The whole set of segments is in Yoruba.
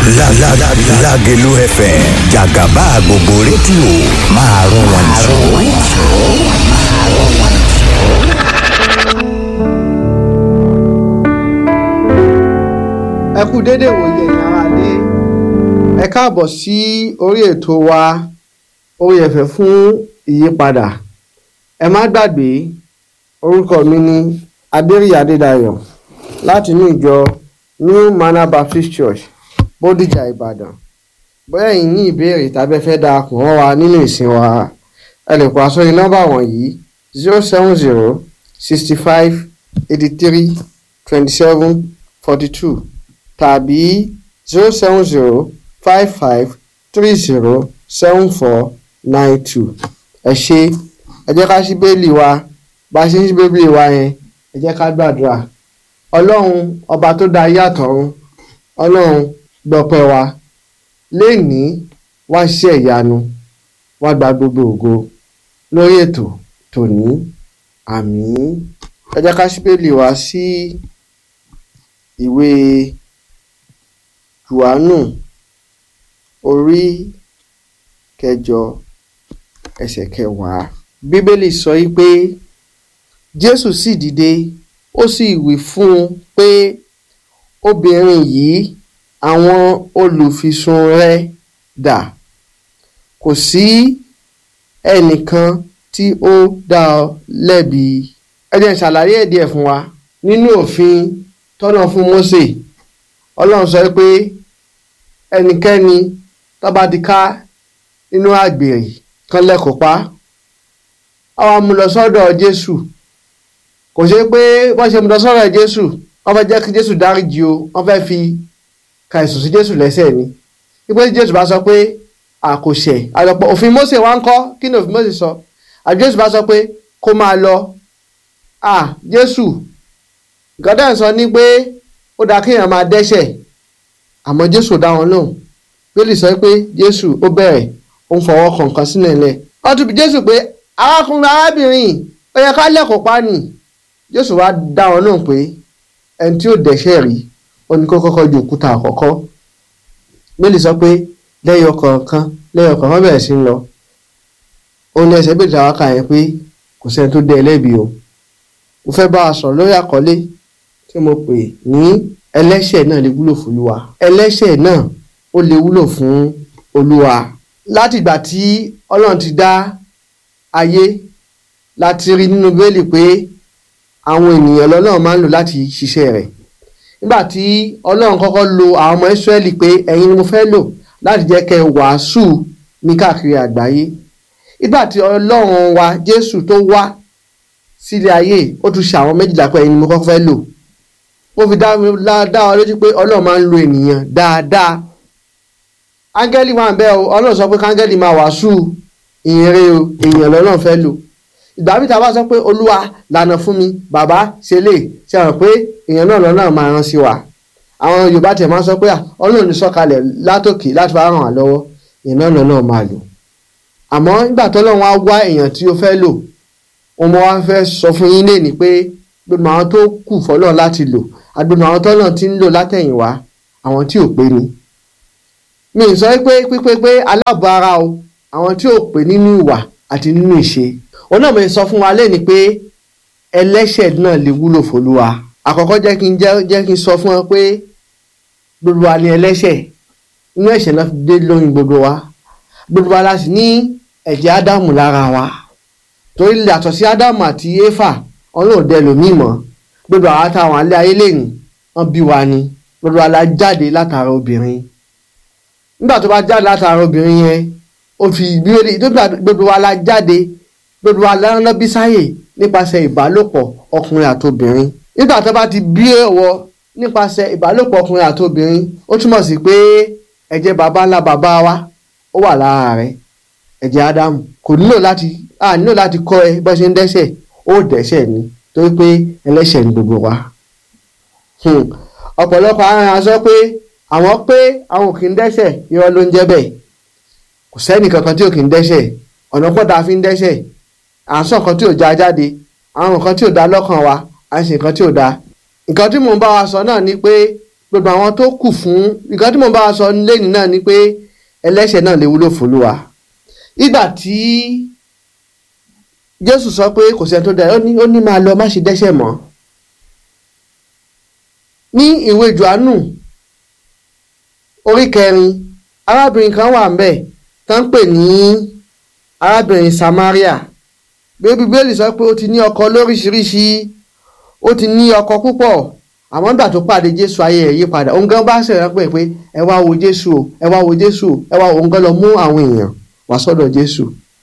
Lágelú FM jàgàbá gbogbo rédíò máa rún wọn jù. ẹ kú dédé wòye ẹ̀yin ará lé ẹ káàbọ̀ sí orí ètò wa orí ẹ̀fẹ̀ fún ìyípadà ẹ má gbàgbé orúkọ mi ní adéríyà adédayọ̀ láti inú ìjọ new manor baptist church bódìjà ìbàdàn bóyá ẹ̀yin ní ìbéèrè tàbí ẹ fẹ́ darapọ̀ mọ́ wa nínú ìsìn wa ẹ lè pa sórí nọ́mbà wọ̀nyí zero seven zero sixty five eighty three twenty seven forty two tàbí zero seven zero five five three zero seven four nine two ẹ ṣé ẹ jẹ́ ká ṣí bẹ́ẹ̀lì wa bá a ṣe ń ṣí bẹ́ẹ̀lì wa yẹn ẹ jẹ́ ká gbàdúrà ọlọ́run ọba tó dá ayé àtọ̀run ọlọ́run gbọ́pẹ́ wa lénìí wá ṣiṣẹ́ ìyanu wá gba gbogbo ògo lórí ètò tòní àmín ẹ jẹ́ ká ṣí bẹ́ẹ̀lì wa sí ìwé jòhánù orí kẹjọ ẹsẹ̀ kẹwàá bíbélì sọ yìí pé jésù sì dìde ó sì wí fún un pé obìnrin yìí àwọn olùfisùn rẹ dà kò sí ẹnìkan tí ó dá ọ lẹ́bi ẹ jẹ́ n ṣàlàyé ẹ̀ díẹ̀ fún wa nínú òfin tọ́nà fún Mósè ọlọ́run sọ pé ẹnikẹ́ni tó bá ti ká nínú àgbèrè kan lẹ́kọ̀ọ́ pa á wá mú lọ sọ́dọ̀ Jésù kò ṣe pé wọ́n ṣe mú lọ sọ́dọ̀ Jésù wọ́n fẹ́ jẹ́ kí Jésù dáríjì o wọ́n fẹ́ fi ka ẹ̀sùn sí Jésù lẹ́sẹ̀ ni wípé Jésù bá sọ pé àkòṣe àlọ́pọ̀ òfin Mósè wá ń kọ́ kí ni òfin Mósè sọ àti Jésù bá sọ pé kó máa lọ à Jésù gọ́dọ̀ sọ ní pé ó dáa kéèyàn máa dẹ́ṣẹ̀ àmọ́ Jésù dá wọn lóhùn bíbélì sọ pé Jésù ó bẹ̀rẹ̀ ó ń fọwọ́ kan nǹkan sílẹ̀ lẹ̀ wọ́n tún bí Jésù pé arákùnrin arábìnrin ó yẹ ká lẹ́kọ̀ọ́ pa nì Jésù wá dá wọn lóhùn pé ẹni tí ó dẹ́ṣẹ̀ rí ó ní kó kọ́kọ́ ju òkúta àkọ́kọ́ bíbélì sọ pé lẹ́yọ kọ̀ọ̀kan lẹ́yọ kọ̀ọ̀kan bẹ̀rẹ̀ sí ń lọ ó ní ẹsẹ̀ bèèrè àwọn kan yẹn pé kò sẹ́ni tó dé ẹlẹ́bi o mo fẹ́ bá a sọ̀rọ̀ lórí àkọlé tí mo pè ní ẹlẹ́ṣẹ̀ náà lè wúlò fún olúwa ẹlẹ́ṣẹ̀ náà ó lè wúlò fún olúwa látìgbà tí ọlọ́run ti dá ayé láti rí nínú bíbélì pé àwọn ènìyàn lọ́lọ́run máa ń lò láti ṣiṣẹ́ rẹ̀ nígbà tí ọlọ́run kọ́kọ́ lo àwọn ọmọ ìsírẹ́lì pé ẹ̀yin ni mo fẹ́ lò láti jẹ́ kẹ́ wàásù ní káàkiri àgbáyé nígbà tí ọlọ́run wa jésù tó wá sílé ayé ó tún ṣe àwọn méjìlá pé ẹ̀yin ni mo kọ́kọ́ fẹ́ lò mo fi dá dá ọ lójú pé ọlọ́run máa ń lo ènìyàn dáadáa áńgẹ́lì wà ń bẹ́ o ọlọ́run sọ pé káńgẹ́lì máa wàásù ìyìnrere o èèyàn lọ́lọ́run fẹ́ lò ìgbà mi ta bá sọ pé olúwa lànà fún mi bàbá ṣe lè ṣe hàn pé èèyàn náà lọ́nà máa rán sí wa àwọn yorùbá tẹ̀ máa sọ pé ọlọ́run ní sọ̀kalẹ̀ látòkè láti wá ràn wá lọ́wọ́ èèyàn náà lọ́nà máa lò àmọ́ nígbà tọ́lọ́run wá wá èèyàn tí ó fẹ́ lò ọmọ wa fẹ́ sọ fún yín léèní pé gbogbo àwọn tó kù fọlọ́run láti lò àgbẹ̀mọ̀ àwọn tọ́lọ́run ti ń lò látẹ̀yìnwá àwọn tí ò pé ni mi ì sọ pé pípé pé aláàbọ̀ ara o àwọn tí ò pé nínú ìwà àti nínú ìṣe òun náà mo sọ fún wa léèní pé ẹlẹ́ṣẹ̀ náà lè wúlò fólúwa àkọ́kọ́ jẹ́ kí n jẹ́ kí n sọ fún ọ pé gbogbo wa ni ẹlẹ́ṣẹ̀ inú ẹ̀ṣẹ̀ náà fi dé lóyún gbogbo wa gbogbo wa la sì ní ẹ̀jẹ̀ ádámù lára wa torí yàtọ̀ sí ádámù àti éfà ọlọ́run dẹ lòmíì mọ́ gbogbo àwọn àtàwọn alẹ́ ayé lẹ́nu wọ́n bí wa ni gbogbo wa la jáde látara obìnrin nígbà tó bá jáde látara obìnrin yẹn ó fi ìbílẹ̀ gbogbo wa la jáde gbogbo wa lọ́nà bí sáyè nípasẹ̀ ìbálòpọ̀ ọkùnrin àtobìnrin nígbà tó bá ti bí ẹ̀wọ̀ nípasẹ̀ ìbálòpọ̀ ọkùnrin àtobìnrin ó túmọ̀ sí pé ẹ̀jẹ̀ baba ńlá baba wa ó wà lára rẹ̀ ẹ̀jẹ̀ ádámù kò nílò láti a nílò láti kọ́ ẹ bó ṣe ń dẹ́ṣẹ̀ ó dẹ́ṣẹ̀ ni torí pé ẹlẹ́ṣẹ̀ ni gbogbo wa. ọ̀pọ̀lọpọ̀ ara sọ pé àwọn pé àwọn ò kì í dẹ́ṣẹ̀ irọ́ ló ń jẹ́ bẹ́ẹ̀ kò sẹ́ni kankan tí ò kì í dẹ́ṣẹ̀ ọ̀nà pọ̀ tá a fi ń dẹ́ṣẹ̀ à ń sọ nǹkan tí ò já jáde àwọn nǹkan tí ò dá lọ́kàn wa à ń ṣe nǹkan tí ò dá nǹkan tí mò ń bá wa sọ náà ni pé gbogbo àwọn tó kù fún nǹkan tí mo bá wa sọ lẹ́yìn náà ni pé ẹlẹ́ṣẹ̀ náà lè wúlò f'Olúwa ìgbà tí Jésù sọ pé kò sẹ́ni tó dára ó ní ó ní máa lọ má ṣe dẹ́ṣẹ̀ mọ́ ní ìwé Jòhánù orí kẹrin arábìnrin kan wà ńbẹ̀ tó ń pè ní arábìnrin Samaria bí Bíbélì sọ pé ó ti ní ọkọ lóríṣiríṣi ó ti ní ọkọ púpọ̀ àmọ́ nígbà tó pàdé Jésù ayé rẹ̀ yí padà òun gan bá ṣèrànpẹ́ pé pé ẹ wá wo Jésù o ẹ wá wo Jésù o ẹ wá òun gan lọ mú àwọn èèyàn wá sọ́dọ̀ Jésù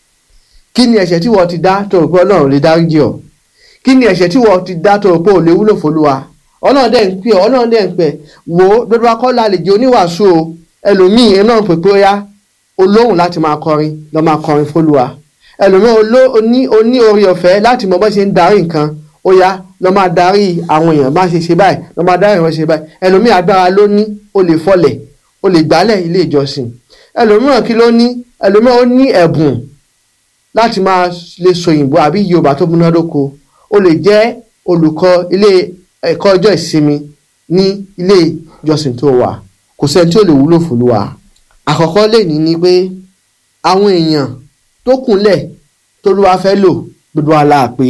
kí ni ẹ̀ṣẹ̀ tí wọ́n ti dá tó rò pé Ọlọ́run lè dáríjì ọ́ kí ni ẹ̀ṣẹ̀ tí wọ́n ti dá tó rò pé ò lè wúlò f'Olúwa Ọlọ́run dẹ̀ ń pè ọ́ Ọlọ́run dẹ̀ ń pè wò ó gbogbo akọ́lá lè jẹ́ oníwàásù o ẹlòmíì ẹ náà pè pé ó yá olóhùn láti máa kọrin lọ máa kọrin f'Olúwa ẹlòmíì oní oní orí ọ̀fẹ́ láti mọ bó ṣe ń darí nǹkan ó yá lọ máa darí àwọn èèyàn má ṣe ṣe báyìí lọ máa darí àwọn ṣe báyìí ẹlòmíì agbára ló ní ó lè fọlẹ̀ ó lè gbálẹ̀ ilé ìjọsìn ẹlòmíràn kí ló ní ẹlòmíràn ó ní ẹ̀bùn láti máa lè sọ òyìnbó àbí Yorùbá tó múnádóko ó lè jẹ́ olùkọ́ ilé ẹ̀kọ́ ọjọ́ ìsinmi ní ilé ìjọsìn tó wà kò sẹ́ni tí ó lè wúlò f'Olúwa àkọ́kọ́ lè ní ni pé àwọn èèyàn tó kúnlẹ̀ t'Olúwa fẹ́ lò gbogbo àlà pé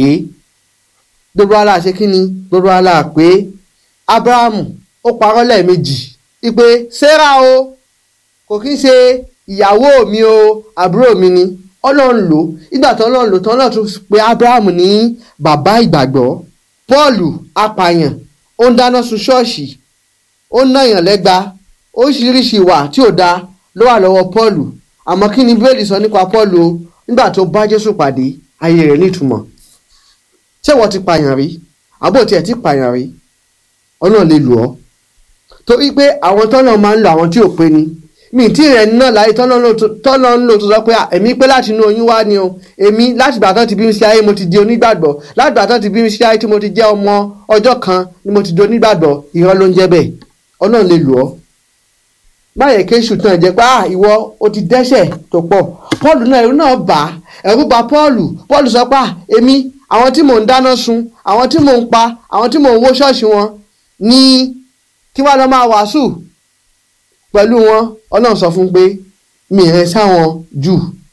gbogbo àlà ṣe kí ni gbogbo àlà pé Ábúráhámù ó parọ́ lẹ́ẹ̀mejì ipe Sárà o kò kí ń ṣe ìyàwó mi o àbúrò mi ni Ọlọ́run lò ìgbà tó Ọlọ́run lò tó Ọlọ́run tún pe Ábúráhámù ní bàbá ìgbàgbọ́ Pọ́ọ̀lù apààyàn ó ń dáná sun ṣọ́ọ̀ṣì ó ń náyàn lẹ́gba oríṣiríṣi ìwà tí ò dáa ló wà lọ́wọ́ Pọ́ọ̀lù àmọ́ kí ni bíbélì sọ nípa Pọ́ọ̀lù o nígbà tó bá Jésù pàdé ayé rẹ̀ nítumọ̀ ṣé wọ́n ti pààyàn rí àbò tiẹ̀ ti pààyàn rí Ọlọ́run lè lò ọ́ torí pé àwọn tọ́nà máa ń lo àwọn tí ò pé ni mi tí rẹ̀ náà láyé tọ́nà ń lò tó sọ pé èmi pé láti inú oyún wá ni o èmi láti ìgbà tán ti bí mi sí ayé mo ti di onígbàgbọ́ láti ìgbà tán ti bí mi sí ayé tí mo ti jẹ́ ọmọ ọjọ́ kan ni mo ti di onígbàgbọ́ irọ́ ló ń jẹ́ bẹ́ẹ̀ Ọlọ́run lè lò ọ́ báyẹn kéṣù tán jẹ́ pé ah ìwọ o ti dẹ́ṣẹ̀ tó pọ̀ Pọ́ọ̀lù náà ẹ̀rù náà bà á ẹ̀rù bà Pọ́ọ̀lù Pọ́ọ̀lù sọ pé ah èmi àwọn tí mò ń dáná sun àwọn tí mò ń pa àwọn tí mò ń wó ṣọ́ọ̀ṣì wọn ní kí wọ́n lọ máa wàásù pẹ̀lú wọn Ọlọ́run sọ fún pé mi rẹ sáwọn jù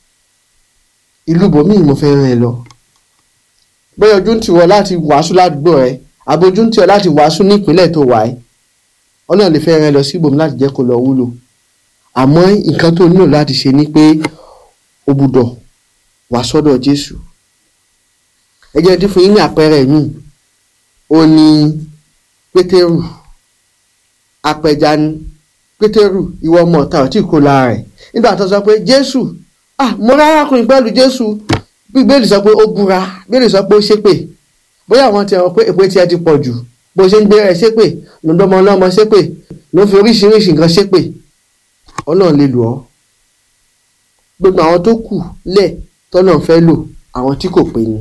ìlú bòmíì mo fẹ́ rìn lọ bóyá ojú ń tì wọ́ láti wàásù ládùúgbò rẹ àbí ojú ń tì wọ́ láti wàásù ní ìpínlẹ̀ tó wà ẹ́ Ọlọ́run lè fẹ́ rẹ lọ sí ibòmí láti jẹ́ kó lọ wúlò àmọ́ nǹkan tó nílò láti ṣe ni pé o gbúdọ̀ wá sọ́dọ̀ Jésù ẹ jẹ́ dín fún yín ní àpẹẹrẹ mi ó ní Pétérù apẹja ni Pétérù ìwọ ọmọ ọ̀tá ọ̀tí kò lára rẹ̀ nígbà tó sọ pé Jésù ah mo rárá kùnrin pẹ̀lú Jésù Bíbélì sọ pé ó búra Bíbélì sọ pé ó ṣépè bóyá àwọn ti hàn pé èpè tiẹ̀ ti pọ̀ jù bó ṣe ń gbé rẹ̀ ṣépè lọ́dọ́mọ ọlọ́mọ ṣépè ló fi oríṣiríṣi nǹkan ṣépè Ọlọ́run lè lò ọ́ gbogbo àwọn tó kù lẹ̀ tọ́lọ́run fẹ́ lò àwọn tí kò pé ni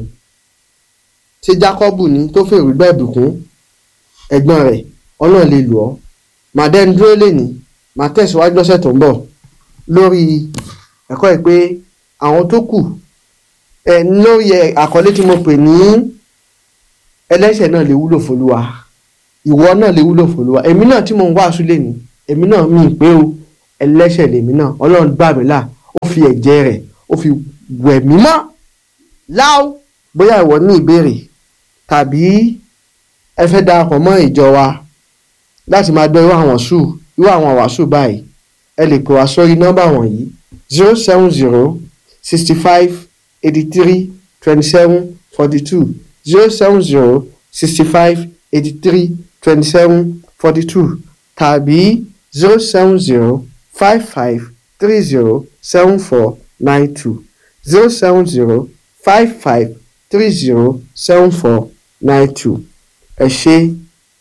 ṣé Jákọ́bù ni tó fèrè gbọ́ ìbùkún ẹ̀gbọ́n rẹ̀ Ọlọ́run lè lò ọ́ màá dẹ́nu dúró lẹ́ni màá tẹ̀síwájú lọ́sẹ̀ tó ń bọ̀ lórí ẹ̀kọ́ ẹ̀ pé àwọn tó kù ẹ̀ lórí àkọlé tí mo pè ní ẹlẹ́ṣẹ̀ náà lè wúlò f'Olúwa ìwọ náà lè wúlò f'Olúwa èmi náà tí mo ń wàásù lẹ́ni èmi náà mi pé o ẹlẹ́ṣẹ̀ lèmi náà Ọlọ́run gbà mí là ó fi ẹ̀jẹ̀ rẹ̀ ó fi wẹ̀ mí mọ́ láò bóyá ìwọ ní ìbéèrè tàbí ẹ fẹ́ darapọ̀ mọ́ ìjọ wa láti máa gbọ́ irú àwọn sù irú àwọn wàásù báyìí ẹ lè pè wá sórí nọ́mbà wọ̀nyí zero seven zero sixty five eighty three twenty seven forty two zero seven zero sixty five eighty three twenty seven forty two tàbí zero seven zero five five three zero seven four nine two zero seven zero five five three zero seven four nine two ẹ ṣé.